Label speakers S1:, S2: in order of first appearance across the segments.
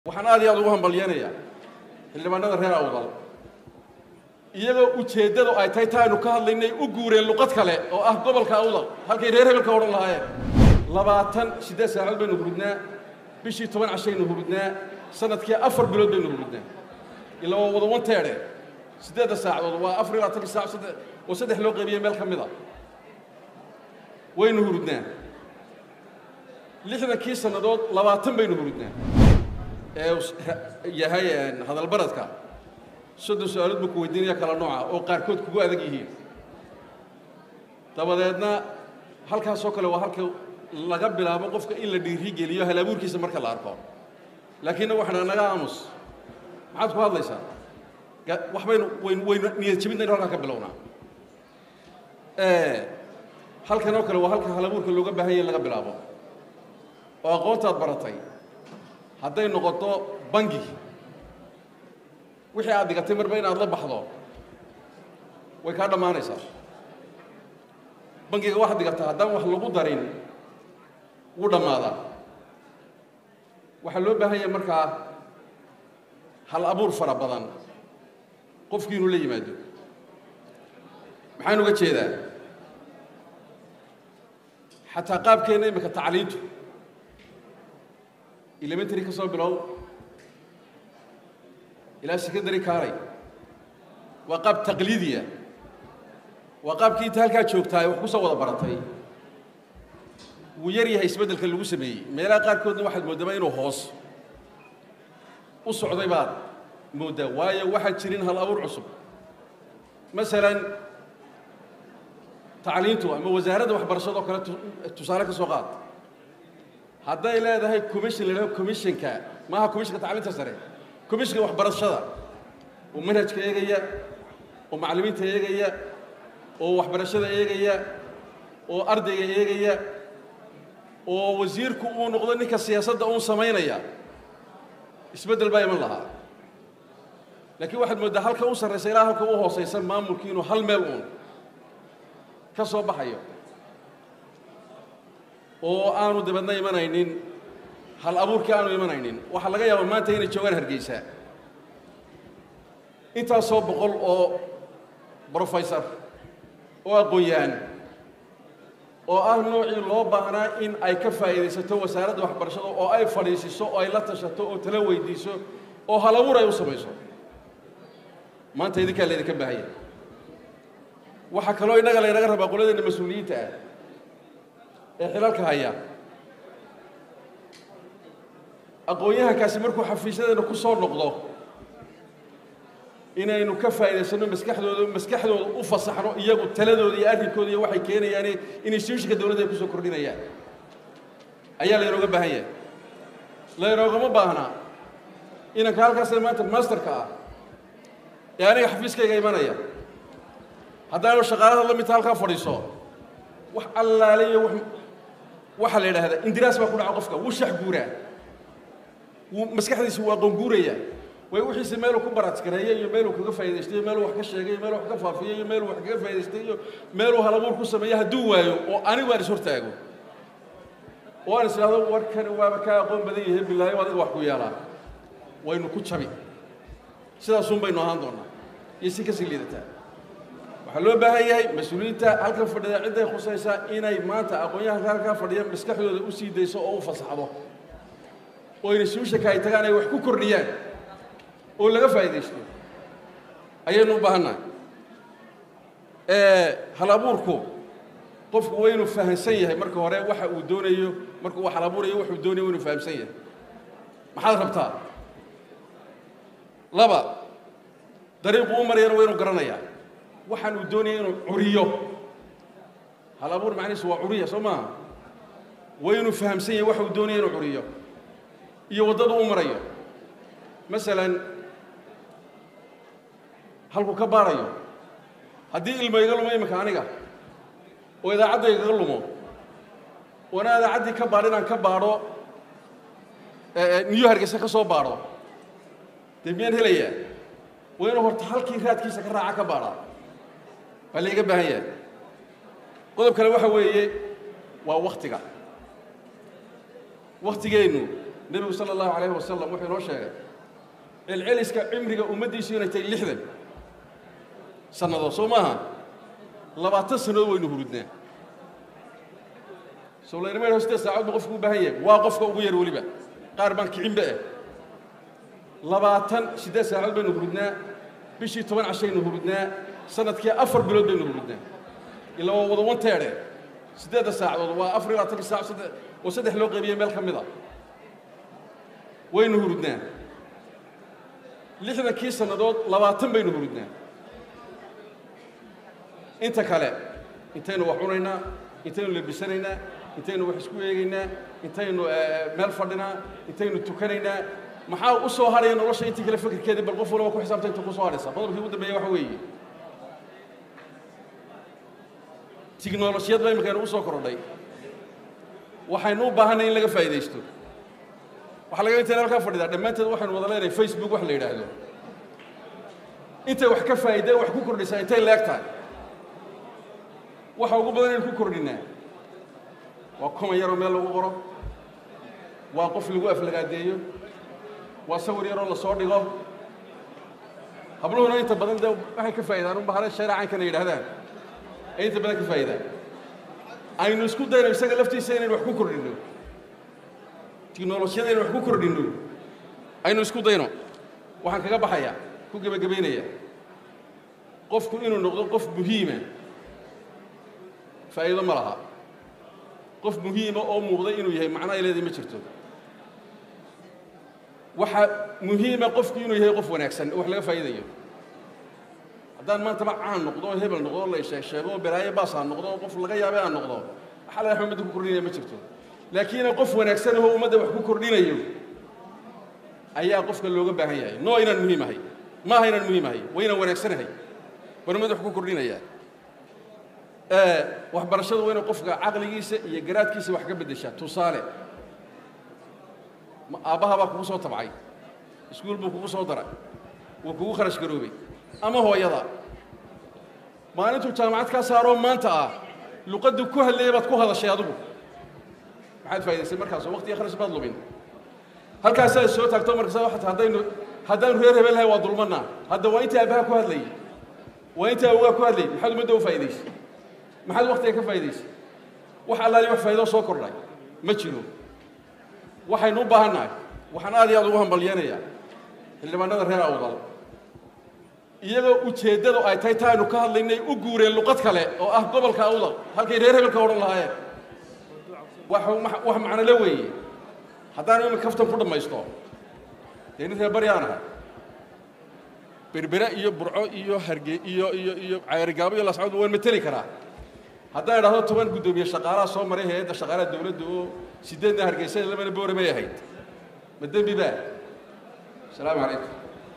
S1: waxaan aad iyo aad ugu hambalyanayaa xildhibaanada reer awdal iyagoo ujeeddadu ay tahay ta aynu ka hadlaynay u guureen luqad kale oo ah gobolka awdal halkay reer hebelka odhan lahaayeen labaatan siddeed saacadood baynu hurudnaa bishii toban cashaynu hurudnaa sanadkii afar bilood baynu hurudnaa ila waa wada wanteedhe siddeedda saacadood waa afar iyo labaatan saac saddex oo saddex loo qaybiyey meel ka mid a waynu hurudnaa lixdankii sannadood labaatan baynu hurudnaa ee yahay hadalbaradka soddon su-aalood buu ku weydiinaya kala nooca oo qaarkood kugu adag yihiin dabadeedna halkaasoo kale waa halka laga bilaabo qofka in la dhiiri geliyo halabuurkiisa marka la arko laakiinna waxaan naga aamus maxaad ku hadlaysaa wax baynu waynu waynu niyad jebinaynu halkaa ka bilownaa halkan oo kale waa halka halabuurka looga baahan yahay in laga bilaabo oo aqoontaad baratay hadday noqoto bangi wixii aad dhigatay marba inaad la baxdo way kaa dhammaanaysaa bangiga waxaad dhigataa haddaan wax lagu darin wuu dhammaadaa waxaa loo baahan yahay markaa hal abuur fara badan qofkii inuu la yimaado maxaan uga jeedaa xataa qaabkeenna imika tacliintu elementary ka soo bilow ilaa secondary kaalay waa qaab taqliidiya waa qaabkii inta halkaa joogtaa wax ku soo wada baratay wuu yar yahay isbeddelka lagu sameeyey meelaha qaarkoodna waxaad mooddamaa inuu hoos u socday baad mooddaa waayo waxaan jirin hal abuur cusub masalan tacliintu ama wasaaradda waxbarashadoo kale tusaale ka soo qaad hadday leedahay commission la yidhaho commissionka maaha commissionka tacliinta sare commissionka waxbarashada oo manhajka eegaya oo macallimiinta eegaya oo waxbarashada eegaya oo ardayga eegaya oo wasiirku uu noqdo ninka siyaasadda uun samaynaya isbeddel baa iman lahaa laakiin waxaad mooddaa halka u sarraysa ilaa halka u hoosaysa maamulkii inuu hal meel uun ka soo baxayo oo aanu dibadna imanaynin hal abuurkii aanu imanaynin waxaa laga yaabaa maanta inay joogaan hargeysa intaasoo boqol oo brofessor oo aqoon-yahan oo ah noocii loo baahnaa in ay ka faa'iidaysato wasaaradda waxbarashada oo ay fadhiisiso oo ay la tashato oo tala weydiiso oo hal abuur ay u samayso maanta idinkaa laydinka baahanya waxaa kaloo innaga laynaga rabaa qoladeena mas-uuliyiinta ah ee xilalka haya aqoon-yahankaasi markuu xafiisyadeena ku soo noqdo inaynu ka faa'iidaysanno maskaxdooda maskaxdooda u fasaxno iyagu taladooda iyo arrinkooda iyo waxay keenayaan in institutionka dowladda ay kusoo kordhinayaan ayaa laynooga baahan yahay laynoogama baahnaa inanka halkaasee maanta masterka ah ee aniga xafiiskayga imanaya haddaanu shaqaalada la midta halkaa fadhiiso wax allaale iyo waxaa la yidhaahdaa indiraas baa ku dhaca qofka wuu shax guuraa wuu maskaxdiisa waa qonguuraya way wixiise meeluu ku baraadkareeyey iyo meeluu kaga faa'idaystay iyo meeluu wax ka sheegay iyo meeluu wax ka faafiyey iyo meeluu wax kaga faa'idaystay iyo meeluu halabuur ku sameeyey hadduu waayo oo anigu aan is hortaago oo aan is idhahdo warkani waaba kaa aqoon badan yahay bilaayo adiga wax ku yeelaa waynu ku jabi sidaasuun baynu ahaan doonaa iyo si kasii liidataa waxaa loo baahan yahay mas-uuliyiinta halkan fadhida cidday khusaysaa inay maanta aqoon-yahanka halkaa fadhiya maskaxdooda u sii dayso oo u fasaxdo oo institutionka ay tagaan ay wax ku kordhiyaan oo laga faa'iidaysto ayaynu u baahannahay hal abuurku qofku waa inuu fahamsan yahay marka hore waxa uu doonayo markuu hal abuurayo wuxuu doonayo waa inuu fahamsan yahay maxaad rabtaa laba dariiqu u marayana waa inuu garanayaa waxaan uu doonaya inuu curiyo hal abuur macnihiisu waa curiya soo maaha waa inuu fahamsan yahay waxa uu doonaya inuu curiyo iyo waddadu u marayo masalan halkuu ka baarayo haddii ilmo iga lumo iminka aniga oo idaacadda igaga lumo oona idaacaddii ka baadh inaan ka baadho niyo hargeysa ka soo baadho dee miyaan helayaa waa inuu horta halkii raadkiisa ka raaca ka baadhaa baa laiga baahan yahay qodob kale waxa weeye waa waktiga waktigeennu nebigu sala allahu calayhi wasalam wuxuu inoo sheegay celceliska cimriga ummaddiisu inay tahay lixdan sannadood soo maaha labaatan sannadood waynu hurudnaa soo laynama siddeed saacood ba qofku u baahan yahay waa qofka ugu yar weliba qaar baan kicinba ah labaatan siddeed saacood baynu hurudnaa bishii toban cashaynu hurudnaa sanadkii afar bilood baynu hurudnaa ilaa waa wada wanteedhe siddeedda saacadood waa afar iyo labaatanka saac saddex oo saddex loo qaybiyey meel ka mid a waynu hurudnaa lixdankii sannadood labaatan baynu hurudnaa inta kale intaynu wax cunaynaa intaynu labisanaynaa intaynu wax isku eegaynaa intaynu meel fadhinaa intaynu tukanaynaa maxaa u soo hadhaya nolosha intii kale fikirkeedii bal qof walaba ku xisaabta inta ku soo hadhaysa qodobkii ugu dambeeya waxa weeye tiknolojiyad ba imika aynu u soo korodhay waxaynu u baahanay in laga faa'idaysto waxaa laga intayna halkaa fadhidaa dhammaanteed waxaynu wada leenahay facebook wax la yidhaahdo intay wax ka faa'iideen wax ku kordhisaa intay leeg tahay waxa ugu badan aynu ku kordhinaa waa kuma yaroo meel lagu qoro waa qof lagu aflagaadeeyo waa sawir yaroo la soo dhigo habluhuna inta badan dee waxay ka faa'idaan un bahare shareecankana yidhahdaan ay inta badan ka faa'idaan aynu isku dayno isaga laftiisa inaynu wax ku kordhinno tiknolojiyada inaynu wax ku kordhinno aynu isku dayno waxaan kaga baxayaa ku gebagabaynayaa qofku inuu noqdo qof muhiima faa'iido ma laha qof muhiima oo muuqday inuu yahay macno ay leedahay ma jirto waxaa muhiima qofku inuu yahay qof wanaagsan oo wax laga faa'iidayo haddaan maantaba caan noqdo oo hebel noqdo la sheeg sheego oo balaayo baas aan noqdo oo qof laga yaabay aan noqdo waxaa laga ummadda ku kordhinaya ma jirto laakiin qof wanaagsan oo ummadda wax ku kordhinayo ayaa qofka looga baahan yahay noo inaan muhiim ahay ma aha inaan muhiim ahay waa inaan wanaagsanahay baan ummadda wax ku kordhinayaa waxbarashadu waa inay qofka caqligiisa iyo garaadkiisa wax ka beddeshaa tusaale aabbaha baa kugu soo tabcay iskuul buu kugu soo daray wuu kugu kharash garoobay ama hooyada maalintuu jaamacad kaa saaroo maanta ah luqaddii ku hadlayay baad ku hadashay adigu maxaad faa'idaysay markaasoo waqtiga kharash baad lumin halkaasaa soo taagto markaasa waxaad haddaynu haddaanu reer hebel lahay waa dulmannaa hadda waa intii aabbaha ku hadlayay waa intii awogaa ku hadlayay maxaad ummadda u faa'idaysay maxaad waqtiga ka faa'idaysay wax allaali wax faa'ido soo kordhay ma jiro waxaynu u baahannahay waxaan aad iyo aad ugu hambalyeenayaa xildhibaanada reer awdal iyagoo ujeeddadu ay tahay ta aynu ka hadlaynay u guureen luqad kale oo ah gobolka awdal halkay reer hebelka odhan lahaayeen wax wax macnole weeye haddaan imin kaftan ku dhammaysto dee nin reer bari aan ahay berbere iyo burco iyo harge iyo iyo iyo cayrigaabo iyo lascod waan mateli karaa haddaan idhahdo toban guddoomiye shaqaalaha soo maray hay-adda shaqaalaha dawladda oo sideedna hargeysa labana boore may ahayd ma dembi baa asalaamu calaykum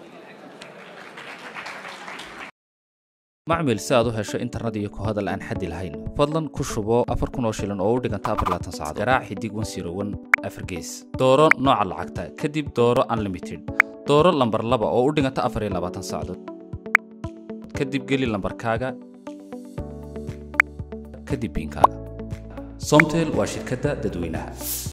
S2: macmil si aad u hesho internet iyo ku hadal aan xaddi lahayn fadlan ku shubo afar kun oo shilin oo u dhiganta afar laatan saacadood garaac xidig wan siro wan afar gees dooro nooca lacagta kadib dooro unlimited dooro lambar laba oo u dhiganta afar iyo labaatan saacadood kadib geli lambarkaaga kadib biinkaaga somtel waa shirkadda dadweynaha